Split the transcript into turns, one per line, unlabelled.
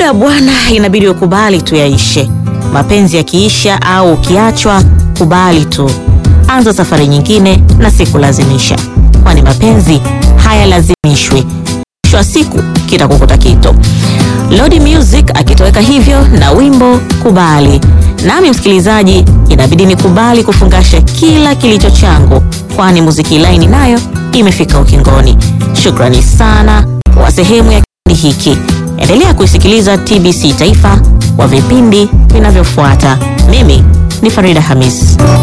muda bwana, inabidi ukubali tu yaishe. Mapenzi yakiisha au ukiachwa, kubali tu, anza safari nyingine na sikulazimisha, kwani mapenzi hayalazimishwi. Mwisho wa siku kitakukuta kito. Lodi Music akitoweka hivyo na wimbo Kubali. Nami msikilizaji, inabidi nikubali kufungasha kila kilicho changu, kwani muziki laini nayo imefika ukingoni. Shukrani sana kwa sehemu ya kipindi hiki. Endelea kuisikiliza TBC Taifa kwa vipindi vinavyofuata. Mimi ni Farida Hamis.